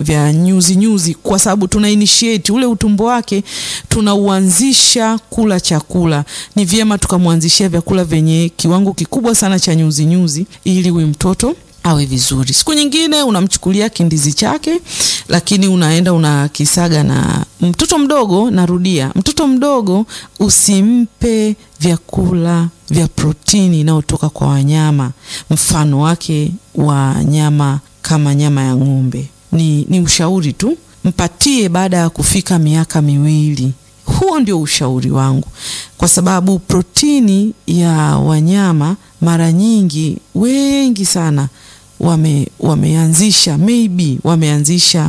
vya nyuzi nyuzi, kwa sababu tuna initiate ule utumbo wake, tunauanzisha kula chakula. Ni vyema tukamwanzishia vyakula vyenye kiwango kikubwa sana cha nyuzi nyuzi, ili huyu mtoto awe vizuri. Siku nyingine unamchukulia kindizi chake, lakini unaenda unakisaga na mtoto mdogo. Narudia, mtoto mdogo usimpe vyakula vya protini inayotoka kwa wanyama, mfano wake wa nyama kama nyama ya ng'ombe. Ni, ni ushauri tu, mpatie baada ya kufika miaka miwili. Huo ndio ushauri wangu, kwa sababu protini ya wanyama mara nyingi wengi sana wame wameanzisha maybe wameanzisha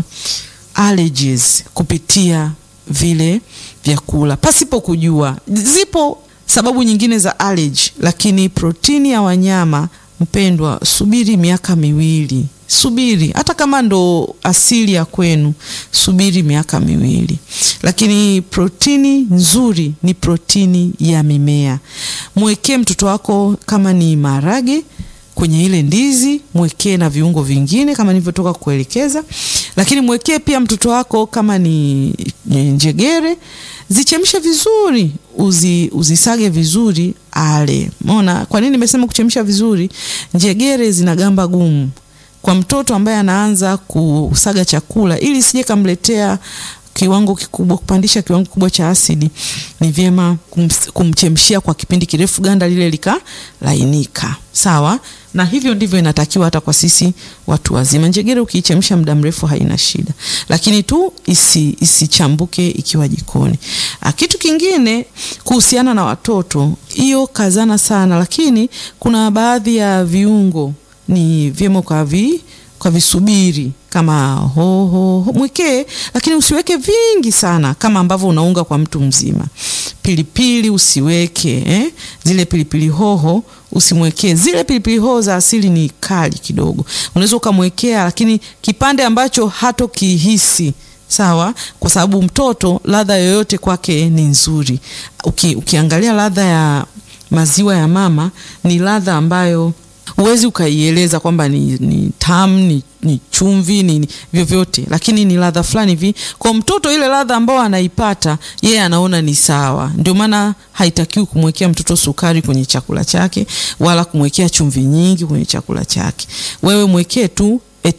allergies kupitia vile vyakula pasipo kujua. Zipo sababu nyingine za allergy, lakini protini ya wanyama mpendwa, subiri miaka miwili, subiri hata kama ndo asili ya kwenu, subiri miaka miwili. Lakini protini nzuri ni protini ya mimea. Mwekee mtoto wako kama ni maharage kwenye ile ndizi, mwekee na viungo vingine kama nilivyotoka kuelekeza, lakini mwekee pia mtoto wako kama ni njegere, zichemshe vizuri, uzi, uzisage vizuri ale. Umeona kwa nini nimesema kuchemsha vizuri? Njegere zina gamba gumu kwa mtoto ambaye anaanza kusaga chakula, ili sije kamletea kiwango kikubwa kupandisha kiwango kikubwa cha asidi, ni vyema kum, kumchemshia kwa kipindi kirefu, ganda lile likalainika. Sawa, na hivyo ndivyo inatakiwa hata kwa sisi watu wazima. Njegere ukiichemsha muda mrefu haina shida, lakini tu isi isichambuke ikiwa jikoni. A, kitu kingine kuhusiana na watoto, hiyo kazana sana, lakini kuna baadhi ya viungo ni vyema kwa vi kwa visubiri kama hoho ho, mwekee, lakini usiweke vingi sana kama ambavyo unaunga kwa mtu mzima. Pilipili usiweke eh? Zile pilipili hoho usimwekee. Zile pilipili hoho za asili ni kali kidogo, unaweza ukamwekea, lakini kipande ambacho hatokihisi sawa, kwa sababu mtoto ladha yoyote kwake ni nzuri. Uki, ukiangalia ladha ya maziwa ya mama ni ladha ambayo huwezi ukaieleza kwamba ni, ni tamu ni, ni chumvi ni, ni vyovyote, lakini ni ladha fulani hivi kwa mtoto. Ile ladha ambayo anaipata yeye anaona ni sawa. Ndio maana haitakiwi kumwekea mtoto sukari kwenye chakula chake wala kumwekea chumvi nyingi kwenye chakula chake. Wewe mwekee tu a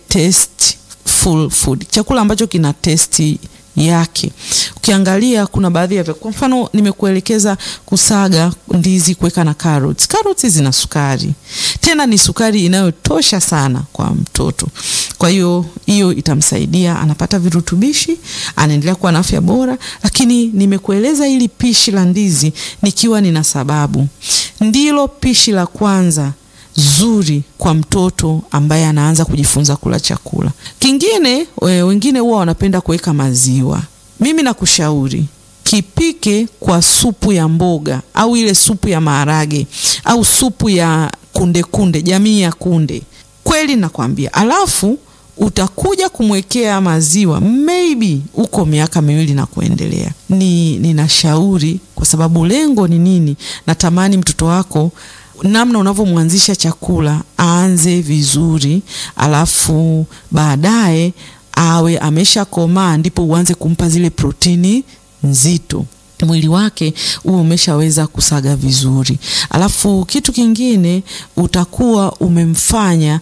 tasteful food, chakula ambacho kina testi yake. Ukiangalia kuna baadhi ya kwa mfano nimekuelekeza kusaga ndizi, kuweka na carrots. Carrots zina sukari, tena ni sukari inayotosha sana kwa mtoto. Kwa hiyo hiyo itamsaidia, anapata virutubishi, anaendelea kuwa na afya bora. Lakini nimekueleza hili pishi la ndizi nikiwa nina sababu, ndilo pishi la kwanza zuri kwa mtoto ambaye anaanza kujifunza kula chakula. Kingine we, wengine huwa wanapenda kuweka maziwa. Mimi nakushauri kipike kwa supu ya mboga au ile supu ya maharage au supu ya kunde kunde, jamii ya kunde. Kweli nakwambia, alafu utakuja kumwekea maziwa maybe uko miaka miwili na kuendelea. Ni ninashauri kwa sababu lengo ni nini? Natamani mtoto wako namna unavyomwanzisha chakula aanze vizuri, alafu baadaye awe ameshakomaa, ndipo uanze kumpa zile protini nzito, mwili wake huo umeshaweza kusaga vizuri. Alafu kitu kingine utakuwa umemfanya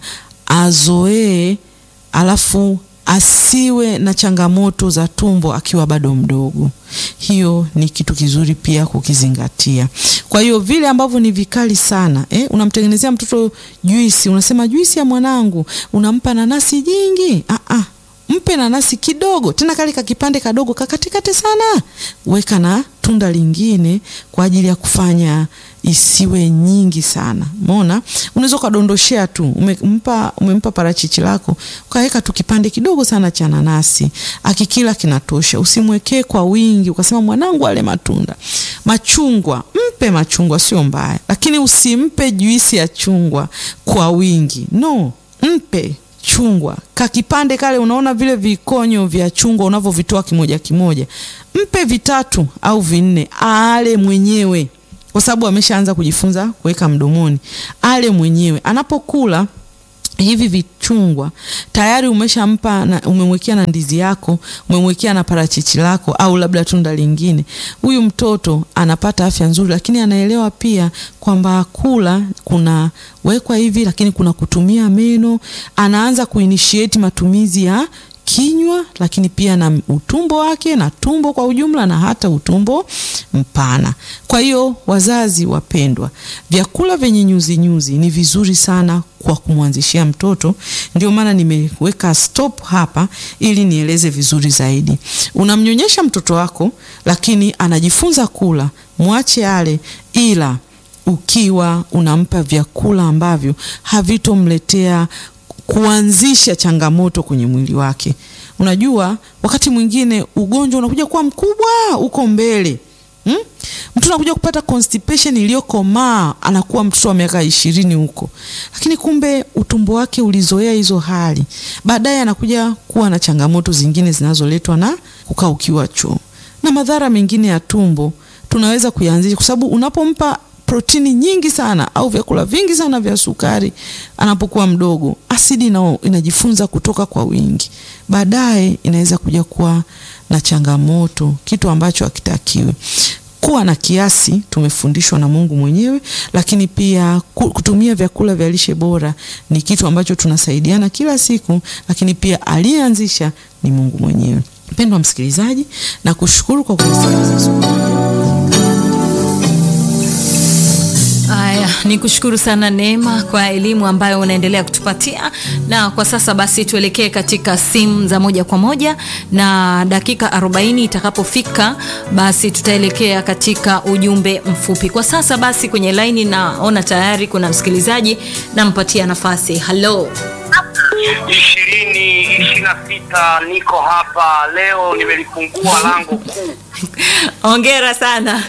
azoee, alafu asiwe na changamoto za tumbo akiwa bado mdogo. Hiyo ni kitu kizuri pia kukizingatia. Kwa hiyo vile ambavyo ni vikali sana eh, unamtengenezea mtoto juisi, unasema juisi ya mwanangu, unampa nanasi jingi. Ah, ah, mpe nanasi kidogo, tena kale ka kipande kadogo kakatikate sana, weka na tunda lingine kwa ajili ya kufanya isiwe nyingi sana. Umeona, unaweza ukadondoshea tu, umempa umempa parachichi lako ukaweka tu kipande kidogo sana cha nanasi, akikila kinatosha. Usimwekee kwa wingi ukasema mwanangu ale matunda. Machungwa mpe machungwa, sio mbaya, lakini usimpe juisi ya chungwa kwa wingi. No, mpe chungwa kakipande kale, unaona vile vikonyo vya chungwa unavyovitoa kimoja kimoja, mpe vitatu au vinne, ale mwenyewe kwa sababu ameshaanza kujifunza kuweka mdomoni, ale mwenyewe. Anapokula hivi vichungwa tayari umeshampa na umemwekea na ndizi yako, umemwekea na parachichi lako au labda tunda lingine, huyu mtoto anapata afya nzuri, lakini anaelewa pia kwamba kula kuna wekwa hivi, lakini kuna kutumia meno. Anaanza kuinitiate matumizi ya kinywa lakini pia na utumbo wake na tumbo kwa ujumla na hata utumbo mpana. Kwa hiyo wazazi wapendwa, vyakula vyenye nyuzi nyuzi ni vizuri sana kwa kumwanzishia mtoto. Ndio maana nimeweka stop hapa ili nieleze vizuri zaidi. Unamnyonyesha mtoto wako, lakini anajifunza kula, mwache ale, ila ukiwa unampa vyakula ambavyo havitomletea kuanzisha changamoto kwenye mwili wake. Unajua, wakati mwingine ugonjwa unakuja kuwa mkubwa uko mbele hmm? Mtu anakuja kupata constipation iliyokomaa, anakuwa mtoto wa miaka ishirini huko, lakini kumbe utumbo wake ulizoea hizo hali. Baadaye anakuja kuwa na changamoto zingine zinazoletwa na kukaukiwa choo na madhara mengine ya tumbo tunaweza kuyaanzisha, kwa sababu unapompa protini nyingi sana au vyakula vingi sana vya sukari anapokuwa mdogo, asidi nao inajifunza kutoka kwa wingi, baadaye inaweza kuja kuwa na changamoto, kitu ambacho hakitakiwi. Kuwa na kiasi tumefundishwa na Mungu mwenyewe, lakini pia kutumia vyakula vya lishe bora ni kitu ambacho tunasaidiana kila siku, lakini pia aliyeanzisha ni Mungu mwenyewe. Mpendwa msikilizaji, na kushukuru kwa kunisikiliza. Haya, ni kushukuru sana Neema kwa elimu ambayo unaendelea kutupatia, na kwa sasa basi tuelekee katika simu za moja kwa moja, na dakika 40 itakapofika basi tutaelekea katika ujumbe mfupi. Kwa sasa basi kwenye laini naona tayari kuna msikilizaji, nampatia nafasi. Halo, ishirini ishirini na sita niko hapa leo, nimelifungua lango kuu. hongera sana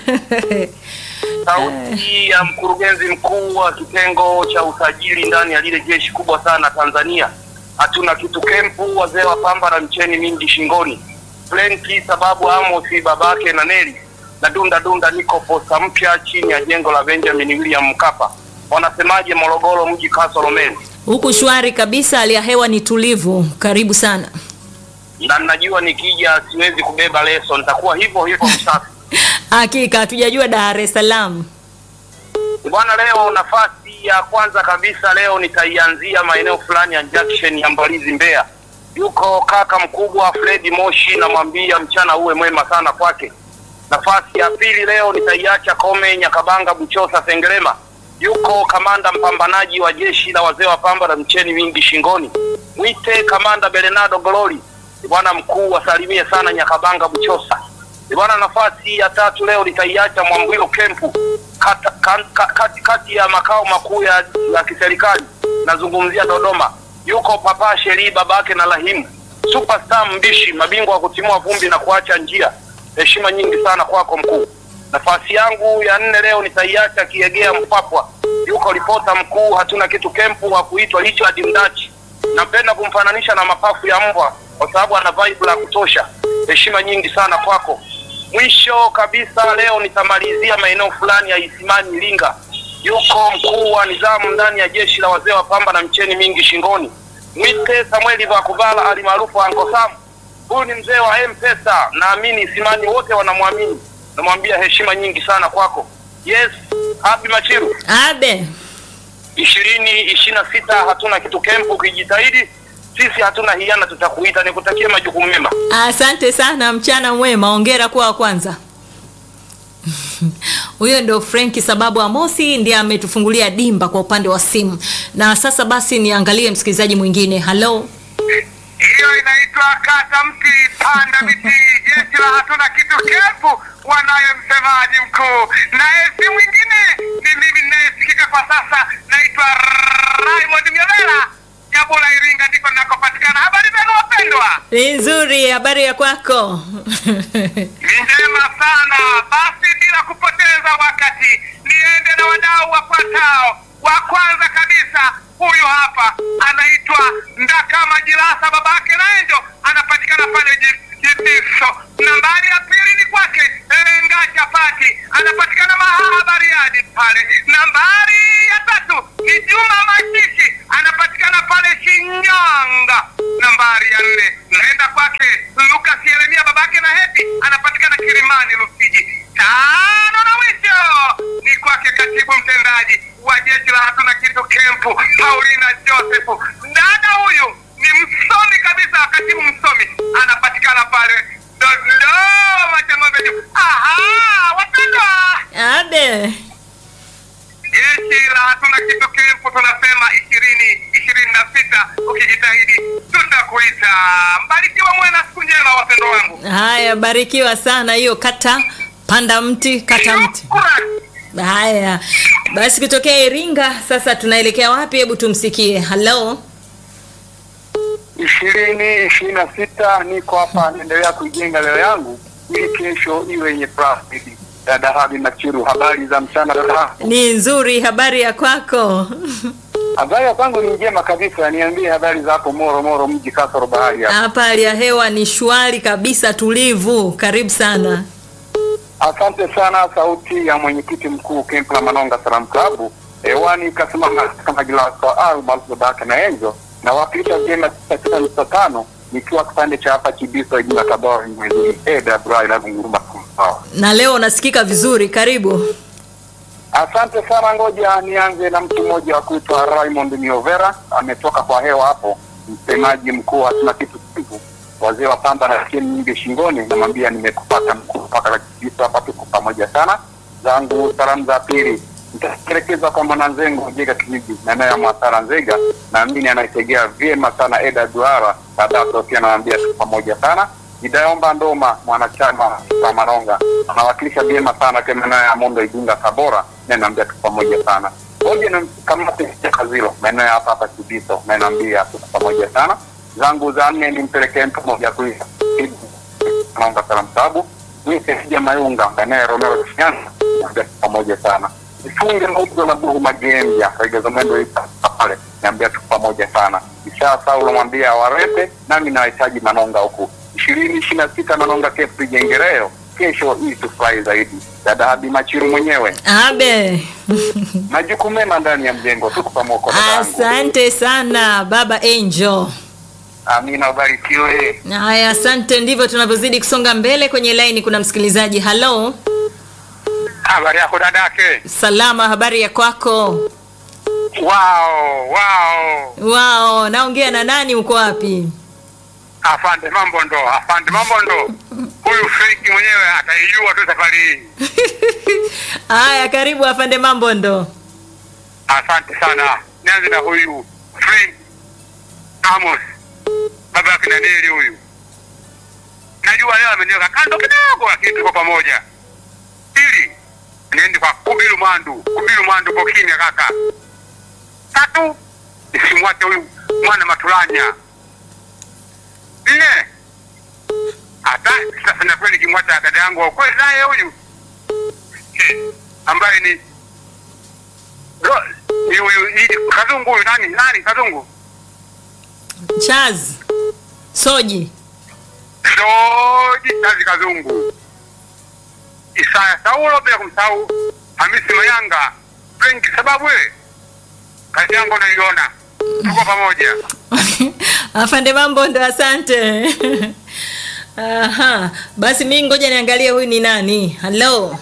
Sauti ya mkurugenzi mkuu wa kitengo cha usajili ndani ya lile jeshi kubwa sana Tanzania. Hatuna kitu kempu, wazee wa pamba na mcheni mingi shingoni, plenty sababu Amosi babake na Neli na dunda dunda, niko posta mpya chini ya jengo la Benjamin William Mkapa. Wanasemaje Morogoro mji Kasolomeni? huku shwari kabisa, hali ya hewa ni tulivu. Karibu sana. Na najua nikija siwezi kubeba leso, nitakuwa hivyo hivyo msafi. Hakika hatujajua Dar es Salaam. Bwana, leo nafasi ya kwanza kabisa leo nitaianzia maeneo fulani ya junction ya Mbalizi Mbeya. Yuko kaka mkubwa Fredi Moshi, namwambia mchana uwe mwema sana kwake. Nafasi ya pili leo nitaiacha Kome Nyakabanga Buchosa Sengerema. Yuko kamanda mpambanaji wa jeshi la wazee wa pamba na mcheni mingi shingoni, mwite kamanda Belenado Glory. Bwana mkuu wasalimie sana Nyakabanga Buchosa. Bwana, nafasi ya tatu leo nitaiacha Mwambwilo Kempu kata, kan, ka, kati, kati ya makao makuu ya, ya kiserikali nazungumzia Dodoma. Yuko Papa Sheri babake na Rahimu superstar mbishi, mabingwa wa kutimua vumbi na kuacha njia. Heshima nyingi sana kwako mkuu. Nafasi yangu ya nne leo nitaiacha Kiegea Mpapwa. Yuko ripota mkuu hatuna kitu kempu wa kuitwa Richard Mdachi. Napenda kumfananisha na mapafu ya mbwa kwa sababu ana vibe la kutosha. Heshima nyingi sana kwako. Mwisho kabisa leo nitamalizia maeneo fulani ya Isimani Iringa. Yuko mkuu wa nizamu ndani ya jeshi la wazee wa pamba na mcheni mingi shingoni, mwite Samueli Vakuvala alimaarufu Anko Sam. Huyu ni mzee wa M-Pesa, naamini Isimani wote wanamwamini. Namwambia heshima nyingi sana kwako. Yes, happy Machiru Abe, ishirini ishirini na sita hatuna kitu kempu, ukijitahidi sisi hatuna hiana, tutakuita. Nikutakie majukumu mema. asante sana, mchana mwema, ongera kuwa wa kwanza. Huyo ndo Frenki sababu Amosi ndiye ametufungulia dimba kwa upande wa simu, na sasa basi niangalie msikilizaji mwingine. Halo, Hiyo inaitwa kata mti panda miti. Jeshi la hatuna kitu kefu, wanaye msemaji mkuu, naye si mwingine ni mimi ninayesikika kwa sasa, naitwa Raymond Myovela, Nyabula, Iringa, ndiko ninakopatikana. Habari zenu wapendwa? ni nzuri, habari ya kwako? Ni njema sana. Basi bila kupoteza wakati, niende na wadau wafuatao. Wa kwanza kabisa, huyu hapa anaitwa Ndakama Jilasa, babake Naenjo, anapatikana pale Ji- Jibiso. Nambari ya pili ni kwake Lenga Chapati, anapatikana Mahaha Bariadi pale. Nambari ya tatu ni Juma Mashishi, anapatikana pale abe jeshi la hatuna kitu kirefu tunasema ishirini ishirini na sita ukijitahidi tutakuita mbarikiwa mwe na siku njema wapendo wangu haya barikiwa sana hiyo kata panda mti kata mti Shukrani. haya basi kutokea iringa sasa tunaelekea wapi hebu tumsikie halo ishirini ishirini na sita niko hapa naendelea kuijenga leo yangu ili kesho iwe yenye furaha zaidi. Dada Habi Machiru, habari za mchana dada Habi? ni nzuri habari ya kwako Habari ya kwangu ni njema kabisa, niambie habari za hapo Moro Moro, mji kasoro bahari hapa. hapa hali ya hewa ni shwari kabisa tulivu karibu sana Asante sana, sauti ya mwenyekiti mkuu Kemp la Manonga Salam Club hewani kasimama kama Gilaso au maarufu babake na Enzo na wakilisha vyema tisa tisa nukta tano nikiwa kipande cha hapa Kibiso jina Tabora mwezi AWR inavyonguruma sawa. na leo unasikika vizuri karibu Asante sana, ngoja nianze na mtu mmoja wa kuitwa Raymond Miovera, ametoka kwa hewa hapo, msemaji mkuu wa hatuna kitu kivu, wazee wa pamba na cheni nyingi shingoni, namwambia nimekupata mkuu mpaka kabisa hapa, tuko pamoja sana. Zangu salamu za pili nitaelekeza kwa mwananzengo Jega Kijiji na naye Mwasara Nzega, naamini anaitegea vyema sana Eda Duara Badato, pia nawaambia tuko pamoja sana. Nitaomba Ndoma mwanachama wa Maronga anawakilisha vyema sana tena naye Amondo Igunga Tabora, na naambia tuko pamoja sana. Ngoja na kamate ya Kazilo maeneo ya hapa hapa Kibiso, na naambia tuko pamoja sana. Zangu za nne nimpelekee mtu mmoja tu naomba salamu sababu Sija Mayunga maeneo ya Romero Shinyanga, naambia tuko pamoja sana. Ifunge mauzo na buhu magembya regeza mwendo isa pale, naambia tuko pamoja sana. Ishaa Saulo mwambia warete, nami nahitaji Manonga huku ishirini ishirini na sita Manonga kefu jengereo kesho ili tufurahi zaidi. Dada Habi Machiru mwenyewe, abe majukumu mema ndani ya mjengo, tuko pamoja dada yangu. asante sana baba angel Amina, ubarikiwe. haya asante ndivyo tunavyozidi kusonga mbele kwenye laini kuna msikilizaji halo habari yako dadake salama habari ya kwako wao wao wao naongea na nani uko wapi afande mambo ndo afande mambo ndo huyu feki mwenyewe ataijua tu safari hii haya karibu afande mambo ndo asante sana nianze na huyu frank amos baba yake naneli huyu najua leo ameniweka kando kidogo lakini tuko pamoja pili niende kwa kubilu mwandu kubilu mwandu uko kimya kaka tatu nisimwache huyu mwana matulanya nne hata sasa na kweli kimwacha dada yangu wa ukweli naye huyu Eh, ambaye ni Ro- ni huyu ni kazungu huyu nani nani kazungu chaz soji Soji kazi kazungu Isaya Saulo bila kumsahau Hamisi Mayanga Frenki sababu wewe kazi yangu unaiona tuko pamoja afande mambo ndo asante Aha. basi mi ngoja niangalie huyu ni nani halo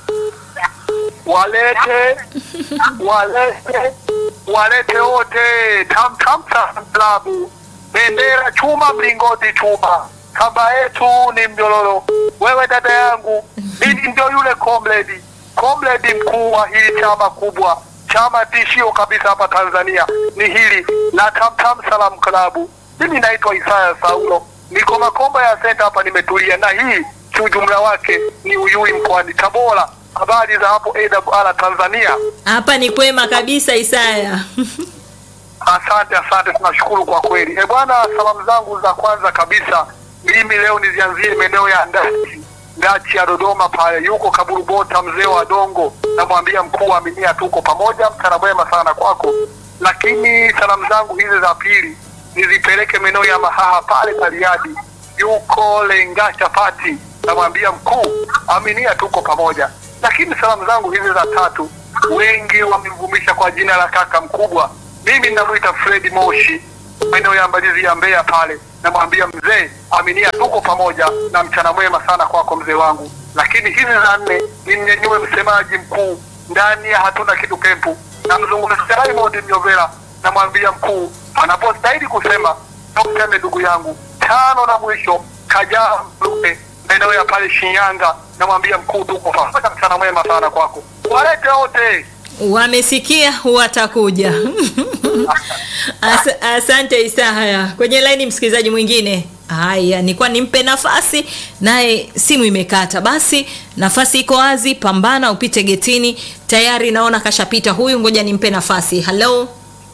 walete walete walete wote tam tam tam klabu bendera chuma mlingoti chuma kamba yetu ni mjololo wewe dada yangu mimi ndio yule comrade comrade mkuu wa hili chama kubwa chama tishio kabisa hapa tanzania ni hili la tam tam salam klabu mimi naitwa isaya saulo niko makomba ya senta hapa nimetulia na hii kiujumla wake ni uyui mkoani tabora habari za hapo awr tanzania hapa ni kwema kabisa isaya Asante, asante, tunashukuru kwa kweli. E bwana, salamu zangu za kwanza kabisa mimi leo nizianzie maeneo ya Ndachi, Ndachi ya Dodoma pale, yuko Kaburu Bota, mzee wa Dongo, namwambia mkuu wa Aminia, tuko pamoja, mchana mwema sana kwako. Lakini salamu zangu hizi za pili nizipeleke maeneo ya Mahaha pale Bariadi, yuko Lenga Chapati, namwambia mkuu Aminia, tuko pamoja. Lakini salamu zangu hizi za tatu wengi wamemvumisha kwa jina la kaka mkubwa mimi ninamwita Fredi Moshi maeneo ya Mbalizi ya Mbeya pale, namwambia mzee, aminia, tuko pamoja na mchana mwema sana kwako mzee wangu. Lakini hizi za nne nimnyanyue msemaji mkuu ndani ya hatuna kitu kempu, namzungumzia Raymond Myovera, namwambia mkuu anapostahili kusema useme ndugu yangu. Tano na mwisho Kajaa Mlupe maeneo ya pale Shinyanga, namwambia mkuu, tuko pamoja, mchana mwema sana kwako. walete wote. Wamesikia, watakuja. As, asante Isaya. Kwenye laini msikilizaji mwingine. Haya, nilikuwa nimpe nafasi naye simu imekata. Basi nafasi iko wazi, pambana upite getini. Tayari naona kashapita huyu, ngoja nimpe nafasi. Hello,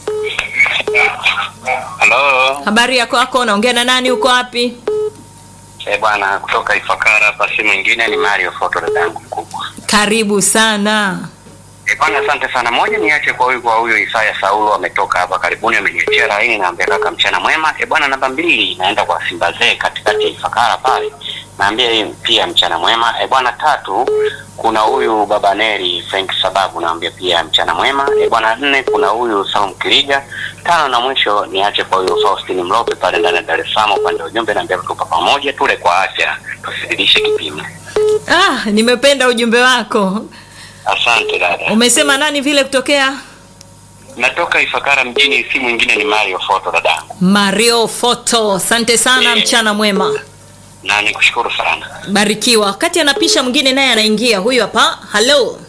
Halo. habari yako yako? Naongea na nani? Uko wapi? Eh, bwana kutoka Ifakara hapa si mwingine ni Mario Foto dadangu mkubwa. Karibu sana. Eh, bwana asante sana. Moja niache kwa huyu kwa huyu Isaya Saulo ametoka hapa karibuni ameniachia laini naambia kaka mchana mwema. Eh, bwana namba mbili naenda kwa Simba Zee katikati ya Ifakara pale. Naambia yeye pia mchana mwema. Eh, bwana tatu kuna huyu Baba Neri Frank Sababu naambia pia mchana mwema. Eh, bwana nne kuna huyu Salum Kiriga. Tano na mwisho niache kwa huyu Faustin Mlope pale ndani ya Dar es Salaam upande wa ujumbe naambia tuko pamoja tule kwa afya tusididishe kipimo. Ah, nimependa ujumbe wako. Asante dada. Umesema nani vile kutokea? Natoka Ifakara mjini, si mwingine ni Mario Foto dadangu, Mario Photo. Asante sana, mchana mwema. na nikushukuru sana. Barikiwa. Wakati anapisha mwingine naye anaingia. Huyu hapa. Hello.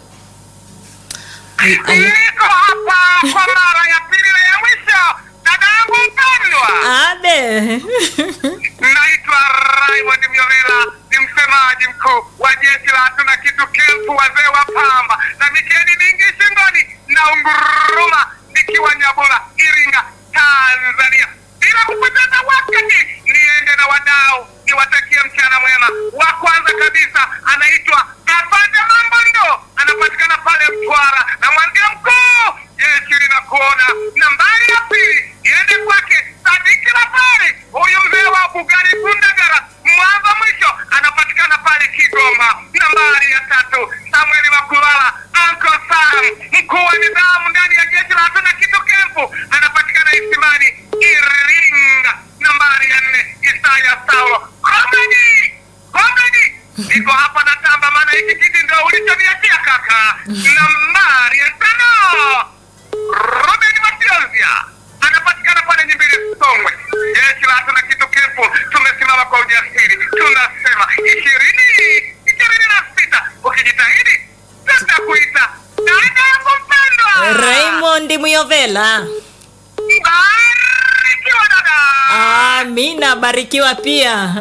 Niko hapa kwa mara ya pili na ya mwisho, dadangu mpendwa. Abe. Naitwa Raymond Myovela, ni msemaji mkuu wa jeshi la hatuna kitu kempu, wazee wa pamba na mikeni mingi shingoni na unguruma, nikiwa Nyabula, Iringa, Tanzania. Bila kupoteza wakati, niende na wadau niwatakie mchana mwema. Wa kwanza kabisa anaitwa Afande Mambondo, anapatikana pale Mtwara, na mwambia mkuu, jeshi linakuona. Nambari ya pili iende kwake Sadiki Rafari, huyu mzee wa Bugari Gundagara, mwanzo mwisho, anapatikana pale Kigoma. Nambari ya tatu Samueli Makulala, Uncle Sam, mkuu wa nidhamu ndani ya jeshi la hatuna kitu kempu, anapatikana Isimani, Iringa. Nambari ya nne Isaya Saulo, komedi komedi, niko hapa na tamba, maana hiki kiti ndio ulichoniachia kaka. Nambari ya tano Robin Matiozia anapatikana pale Nyimbili Songwe. Jeshi la hatuna kitu kempu, tumesimama kwa ujasiri, tunasema ishirini ishirini na sita. Ukijitahidi tutakuita dada yangu mpendwa. Raymond Muyovela. Barikiwa dada. Amina, barikiwa pia.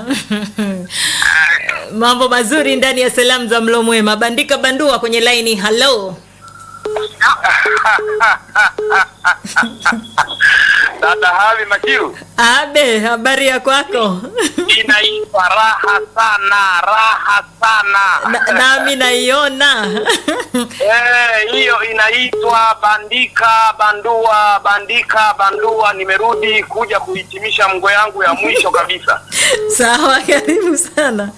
Mambo mazuri ndani ya salamu za mlo mwema. Bandika bandua kwenye laini. Hello. Dada Havi Majiru, Abe, habari ya kwako? inaitwa raha sana, raha sana. Na- Nami naiona. Eh, hiyo inaitwa bandika bandua, bandika bandua. Nimerudi kuja kuhitimisha mgo yangu ya mwisho kabisa. Sawa, karibu sana.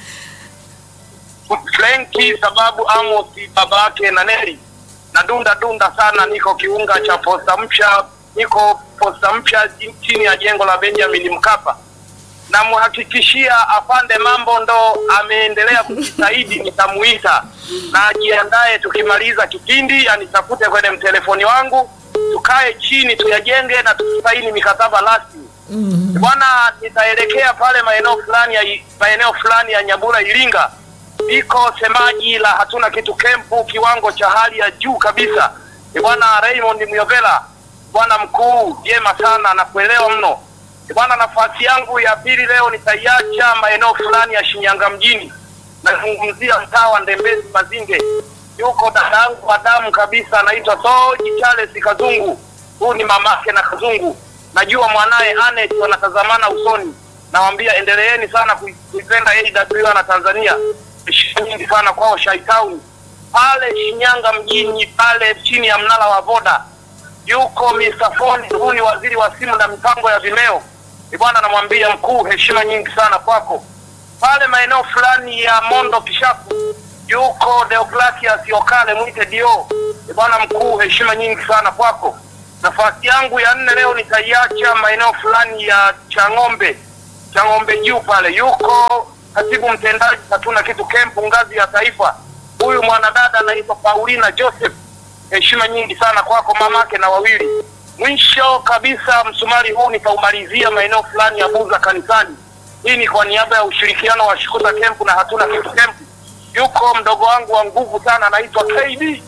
Frenki sababu Amos babake na Neri na dunda dunda sana, niko kiunga cha posta mpya, niko posta mpya chini ya jengo la Benjamin Mkapa. Namhakikishia afande mambo ndo ameendelea kujitahidi, nitamuita na ajiandae, tukimaliza kipindi anitafute kwenye mtelefoni wangu, tukae chini tuyajenge na tusaini mikataba rasmi. Bwana, nitaelekea pale maeneo fulani ya maeneo fulani ya Nyabura Iringa, iko semaji la hatuna kitu kempu, kiwango cha hali ya juu kabisa. Ni Bwana Raymond Myovela, bwana mkuu, vyema sana na kuelewa mno. Ni Bwana, nafasi yangu ya pili leo nitaiacha maeneo fulani ya Shinyanga mjini, nazungumzia mtaa wa Ndembezi Mazinge. Yuko dadangu wa damu kabisa, anaitwa Soji Charles Kazungu. Huyu ni mamake na Kazungu najua mwanaye Anet wanatazamana usoni. Nawambia endeleeni sana kui- kuipenda AWR na Tanzania. Heshima nyingi sana kwao Shaitown pale Shinyanga mjini pale chini ya mnara wa Voda yuko Mr. Foni, huyu ni waziri wa simu na mipango ya Vimeo. Ni bwana, namwambia mkuu, heshima nyingi sana kwako. Pale maeneo fulani ya Mondo Kishapu yuko Deogratias Yokale mwite Dio. Ni bwana mkuu, heshima nyingi sana kwako. Nafasi yangu ya nne leo nitaiacha maeneo fulani ya Chang'ombe, Chang'ombe juu pale yuko katibu mtendaji hatuna kitu kempu ngazi ya taifa. Huyu mwanadada anaitwa Paulina Joseph. Heshima nyingi sana kwako mamake na wawili. Mwisho kabisa, msumari huu nitaumalizia maeneo fulani ya Buza kanisani. Hii ni kwa niaba ya ushirikiano wa Shukuta Kempu na hatuna kitu kempu. Yuko mdogo wangu wa nguvu sana anaitwa KD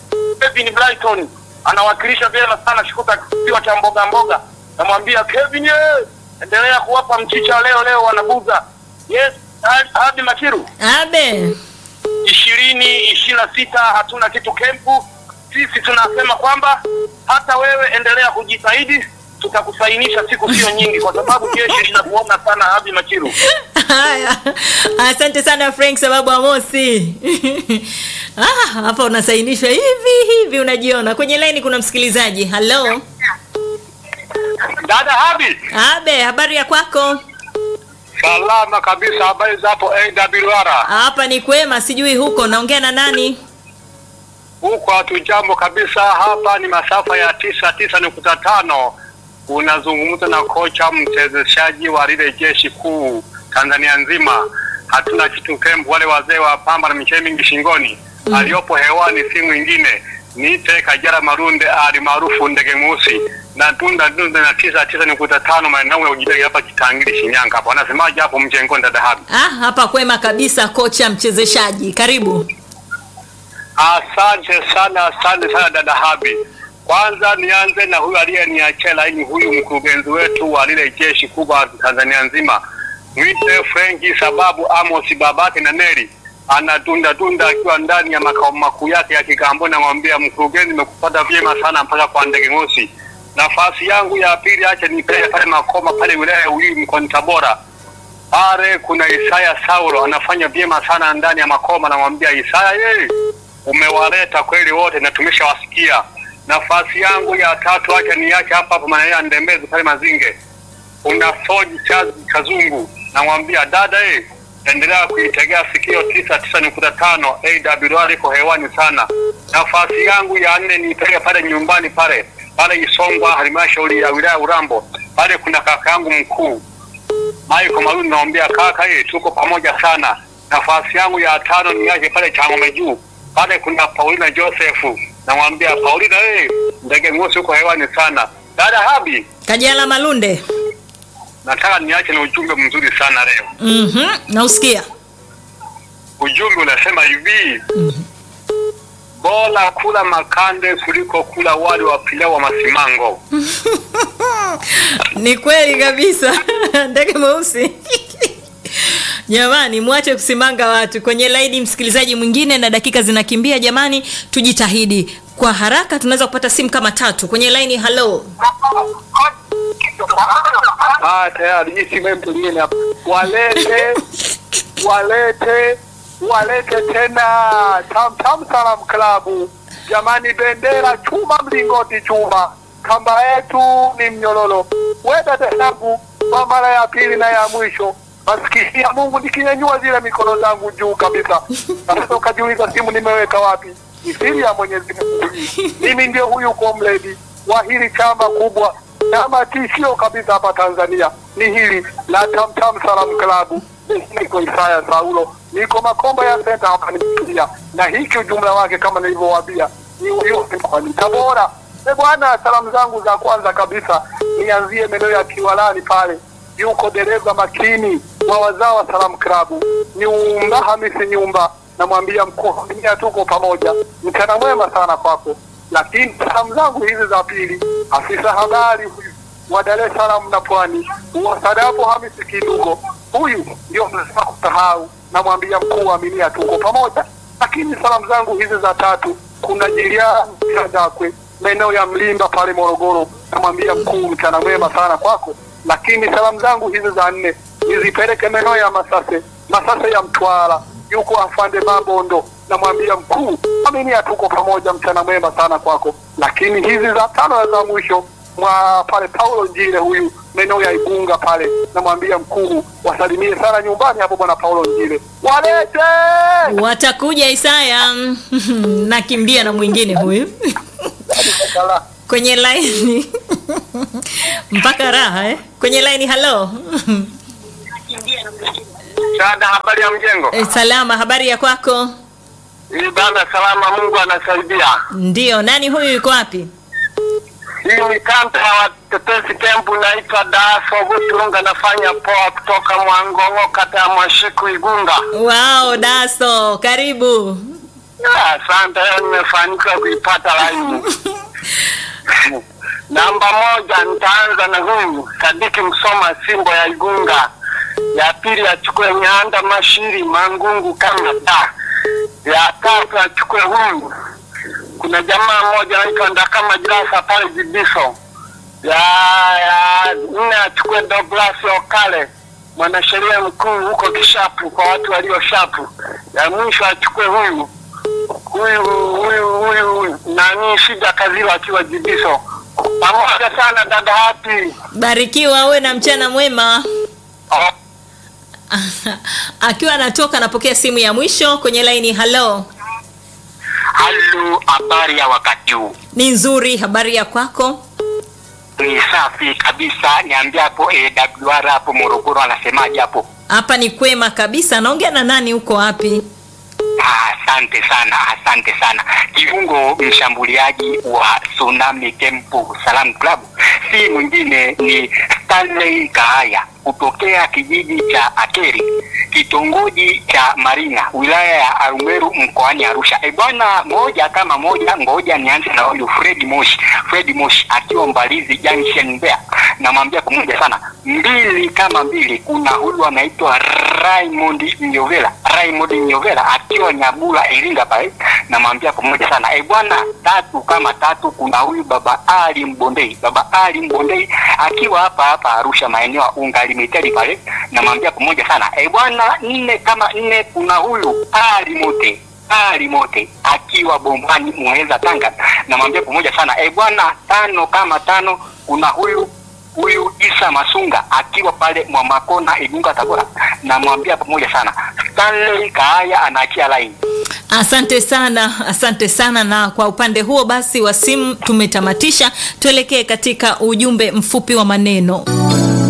Kevin Brighton anawakilisha vyema sana Shukuta kisiwa cha mboga mboga. Namwambia Kevin, ye, endelea kuwapa mchicha leo leo wanabuza. Yes, hadi Makiru Abe. ishirini ishirini na sita hatuna kitu kempu. Sisi tunasema kwamba hata wewe endelea kujitahidi, tutakusainisha siku sio nyingi, kwa sababu jeshi linakuona sana. Habi Machiru, Haya, asante sana Frank sababu Amosi. Ah, hapa unasainishwa hivi hivi, unajiona kwenye laini. Kuna msikilizaji. Halo, dada Habi. Abe, habari ya kwako? Salama kabisa, habari za hapo AWR? Hapa ni kwema, sijui huko naongea na nani? Huko hatujambo kabisa, hapa ni masafa ya tisa tisa nukta tano. Unazungumza na kocha mchezeshaji wa lile jeshi kuu Tanzania nzima. Hatuna kitu kempu, wale wazee wa pamba na michele mingi shingoni. Aliyopo hewani si mwingine niite Kajara Marunde ali maarufu ndege mweusi na tunda tunda na tisa tisa nukta tano maeneo ya ujidai hapa Kitangiri Shinyanga hapo. Anasemaje hapo mjengoni dada Habi? Ah, hapa kwema kabisa, kocha mchezeshaji, karibu. Asante sana, asante sana dada Habi. Kwanza nianze na huyu aliyeniachia laini, huyu mkurugenzi wetu wa lile jeshi kubwa Tanzania nzima, mwite Frenki sababu Amos Babake na Neri anadunda dunda akiwa ndani ya makao makuu yake ya Kigamboni. Namwambia mkurugenzi, nimekupata vyema sana mpaka kwa ndege mosi. Nafasi yangu ya pili acha nipeleke pale Makoma pale wilaya ya Uyui mkoani Tabora pale kuna Isaya Saulo anafanya vyema sana ndani ya Makoma. Namwambia Isaya, yeye umewaleta kweli wote na tumeshawasikia. Nafasi yangu ya tatu acha niache hapa hapa maeneo ya Ndembezi pale Mazinge, kuna Soji Chazi Kazungu. Namwambia dada, yeye endelea kuitegea sikio tisa tisa nukta tano AWR iko hewani sana. Nafasi yangu ya nne niipeleke pale nyumbani pale pale Isongwa, halmashauri ya wilaya Urambo, pale kuna kaka yangu mkuu Michael Maruni, naambia kaka, ye tuko pamoja sana. Nafasi yangu ya tano niache pale Changome juu, pale kuna Paulina Joseph, namwambia Paulina, ye ndege mweusi uko hewani sana. Dada Habi, Kajala Malunde. nataka niache na ujumbe mzuri sana leo. Mhm, nausikia. Ujumbe unasema hivi, bora kula makande kuliko kula wali wa pilau wa masimango. Ni kweli kabisa. Ndege mweusi. Jamani, mwache kusimanga watu kwenye laini. Msikilizaji mwingine, na dakika zinakimbia. Jamani, tujitahidi kwa haraka, tunaweza kupata simu kama tatu kwenye laini. Halo, Ah, tayari hii simu mtu mwingine hapa. Walete walete walete tena Tam Tam Salam Club. Jamani, bendera chuma, mlingoti chuma, kamba yetu ni mnyololo. Weda tesabu kwa mara ya pili na ya mwisho, maskini ya Mungu, nikinyanyua zile mikono zangu juu kabisa. Sasa ukajiuliza simu nimeweka wapi? Ni siri ya Mwenyezi Mungu. hii. Mimi ndio huyu komredi wa hili chama kubwa chama tishio kabisa hapa Tanzania ni hili la Tam Tam Salam Club. Niko Isaya Saulo, niko Makomba ya senta hapa nimetulia, na hiki ujumla wake kama nilivyowaambia ni huyo mkoani Tabora. E bwana, salamu zangu za kwanza kabisa nianzie maeneo ya Kiwalani pale, yuko dereva makini wa wazao wa Salam Club Nyumba Hamisi Nyumba, namwambia mkuu, dunia tuko pamoja, mchana mwema sana kwako lakini salamu zangu hizi za pili, afisa habari huyu wa Dar es Salaam na Pwani, Wasadapo Hamisi Kidugo, huyu ndio mnasema kusahau, namwambia mkuu wa Aminia tuko pamoja. Lakini salamu zangu hizi za tatu, kuna Jilian Sadakwe maeneo ya Mlimba pale Morogoro, namwambia mkuu, mchana mwema sana kwako. Lakini salamu zangu hizi za nne nizipeleke maeneo ya Masase, Masase ya Mtwara, yuko afande Mabondo, namwambia mkuu, Aminia tuko pamoja, mchana mwema sana kwako. Lakini hizi za tano na za mwisho mwa pale Paulo Njile, huyu maeneo ya Igunga pale, namwambia mkuu, wasalimie sana nyumbani hapo bwana Paulo Njile, walete watakuja Isaya. Nakimbia na mwingine huyu kwenye laini mpaka raha eh? Kwenye laini. Halo Sada, habari ya mjengo? Eh, salama, habari ya kwako? Hii bana, salama, Mungu anasaidia. Ndiyo, nani huyu, yuko wapi? Hii ni kanta ya watetezi kempu, naitwa Daso Butunga, nafanya poa kutoka Mwangongo, kata ya Mwashiku, Igunga. Wao, Daso, karibu. Asante, nimefanikiwa kuipata laini. Namba moja, nitaanza na huyu Sadiki Msoma, Simbo ya Igunga. Ya pili achukue Nyanda Mashiri, Mangungu, Kanada. Ya tatu achukue huyu, kuna jamaa mmoja anaitwa Ndakama Jirasa pale Jibiso. Ya ya nne achukue Douglas Okale, mwanasheria mkuu huko Kishapu, kwa watu walio shapu. Ya mwisho achukue huyu huyu huyu huyu nani shida kazila akiwa jibiso pamoja sana dada hapi barikiwa uwe na mchana mwema oh, akiwa anatoka anapokea simu ya mwisho kwenye laini halo halo habari ya wakati huu ni nzuri habari ya kwako ni safi kabisa niambie hapo awr hapo morogoro anasemaje hapo hapa ni kwema kabisa naongea na nani huko wapi Ah, asante sana asante sana kiungo mshambuliaji wa tsunami tempo salam club si mwingine ni stanley kahaya kutokea kijiji cha akeri kitongoji cha marina wilaya ya arumeru mkoani arusha e bwana moja kama moja ngoja nianze na huyu fredi moshi fredi moshi akiwa mbalizi junction mbea namwambia pamoja sana mbili kama mbili kuna huyu anaitwa raymond nyovela raymond nyovela akiwa nyabula iringa pale namwambia pamoja sana e bwana tatu kama tatu kuna huyu baba ali mbondei baba ali mbondei akiwa hapa hapa arusha maeneo ya unga limitedi pale namwambia pamoja sana e bwana nne kama nne kuna huyu ali mote ali mote akiwa bombani muheza tanga namwambia pamoja sana e bwana tano kama tano kuna huyu huyu isa masunga akiwa pale mwamakona igunga tabora namwambia pamoja sana stanley kaaya anaachia laini asante sana asante sana na kwa upande huo basi wa simu tumetamatisha tuelekee katika ujumbe mfupi wa maneno